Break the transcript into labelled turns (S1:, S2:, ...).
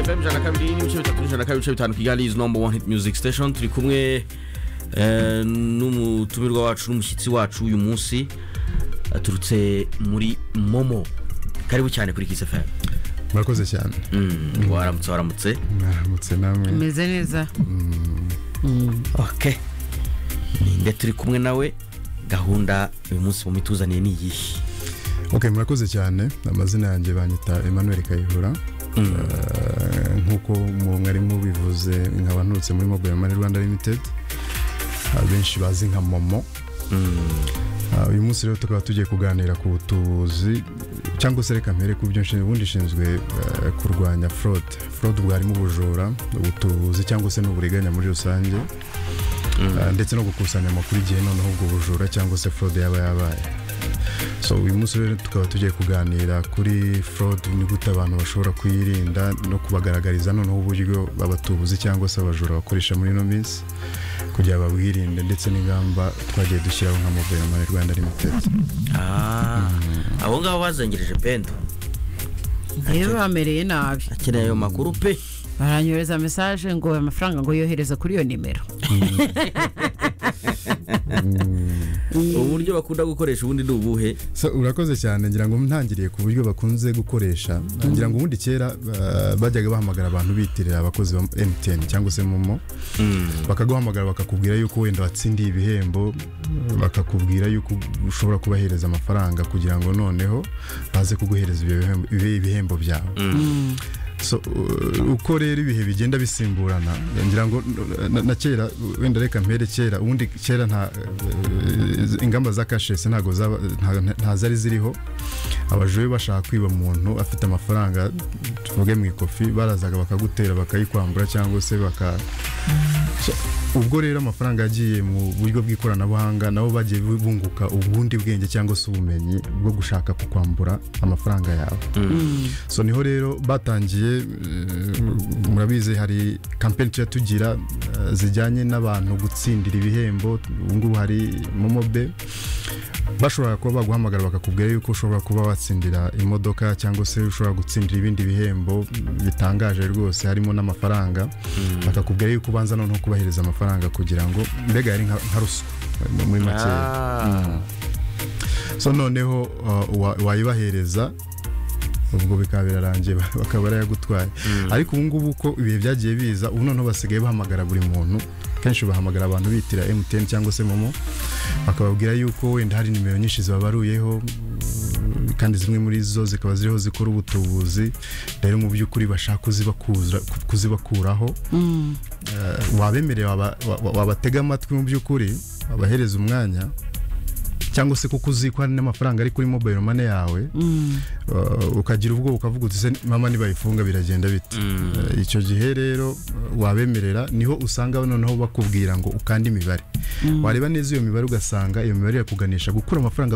S1: fm ijana na kabiri n'ibice bitatu n'ijana na kabiri ibice bitanu kigali is number one hit music station turi kumwe eh, n'umutumirwa wacu n'umushyitsi wacu uyu munsi aturutse muri momo karibu cyane kuri kiss fm
S2: murakoze cyane
S1: Mm, waramutse waramutse
S2: mwaramutse namwe
S3: meze neza
S1: ok ninde turi kumwe nawe gahunda uyu munsi mumituzaniye ni iyihe
S2: ok murakoze cyane amazina yanjye banyita emmanuel kayihura Eh, nk'uko mu- mwari mubivuze nkaba nturutse muri mobile money rwanda limited abenshi bazi nka momo Ah, uyu munsi rero tukaba tugiye kuganira ku butuzi cyangwa se reka mpere ku byo nshinzwe ubundi nshinzwe eh, kurwanya fraud fraud bwarimo ubujura ubutuzi cyangwa se n'uburiganya muri rusange Ah, ndetse no gukusanya amakuru igihe noneho ubwo bujura cyangwa se fraud yaba yabaye so uyu munsi rero tukaba tugiye kuganira kuri fraud ni gute abantu bashobora kuyirinda no kubagaragariza noneho uburyo abatubuzi cyangwa se abajura bakoresha muri ino minsi kugira babwirinde ndetse n'ingamba twagiye dushyiraho nka mobile money rwanda limited
S1: Ah, abo ngabo bazengereje pendo
S3: rero bamereye nabi
S1: akeneye ayo makuru pe
S3: baranyohereza mesaje ngo amafaranga ngo yohereza kuri iyo nimero
S1: uburyo bakunda gukoresha ubundi ni ubuhe
S2: so urakoze cyane ngira ngo ntangiriye ku buryo bakunze gukoresha ngira ngo ubundi kera ah, bajyaga bahamagara abantu bitirira abakozi ba mtn cyangwa se momo bakaguhamagara bakakubwira yuko wenda watsindiye ibihembo bakakubwira yuko ushobora kubahereza amafaranga kugira ngo noneho baze kuguhereza ibyo bihembo- ibihembo byawe so uh, uko rero ibihe bigenda bisimburana ngira ngo uh, na, na kera wenda reka mpere kera ubundi kera nta uh, ingamba za kashesi ntago zaba- nta- nta zari ziriho abajura bashaka kwiba umuntu afite amafaranga tuvuge mu ikofi barazaga bakagutera bakayikwambura cyangwa se baka So, ubwo rero amafaranga yagiye mu buryo bw'ikoranabuhanga nabo bagiye bunguka ubundi bwenge cyangwa se ubumenyi bwo gushaka kukwambura amafaranga yawe so niho rero batangiye eh, murabizi hari kampeni tujya tugira eh, zijyanye n'abantu gutsindira ibihembo ubu ngubu hari momobe bashobora kuba baguhamagara bakakubwira yuko ushobora kuba watsindira imodoka cyangwa se ushobora gutsindira ibindi bihembo bitangaje rwose harimo n'amafaranga bakakubwira yuko ubanza noneho kubahereza amafaranga kugira ngo mbega yari nka nka ruswa eh, muri makeya
S1: Ah.
S2: so noneho uh, wa- wayibahereza ubwo bikaba birarangiye bakaba barayagutwaye ariko ubu ngubu uko ibihe byagiye biza ubu noneho basigaye bahamagara buri muntu kenshi bahamagara abantu bitira MTN cyangwa se momo bakababwira yuko wenda hari nimero nyinshi zibabaruyeho mm, kandi zimwe muri zo zikaba ziriho zikora ubutubuzi rero mu by'ukuri bashaka kuzibakuza- kuzibakuraho Eh, wabemereye waba- wa- wabatega amatwi mu by'ukuri wabahereza umwanya cyangwa se kuko uzi ko hari n'amafaranga ari kuri mobile money yawe uh, ukagira ubwoba ukavuga uti "Se mama nibayifunga biragenda bite Uh, icyo gihe rero uh, wabemerera niho usanga noneho bakubwira ngo ukande imibare wareba neza iyo mibare ugasanga iyo mibare irakuganisha gukura amafaranga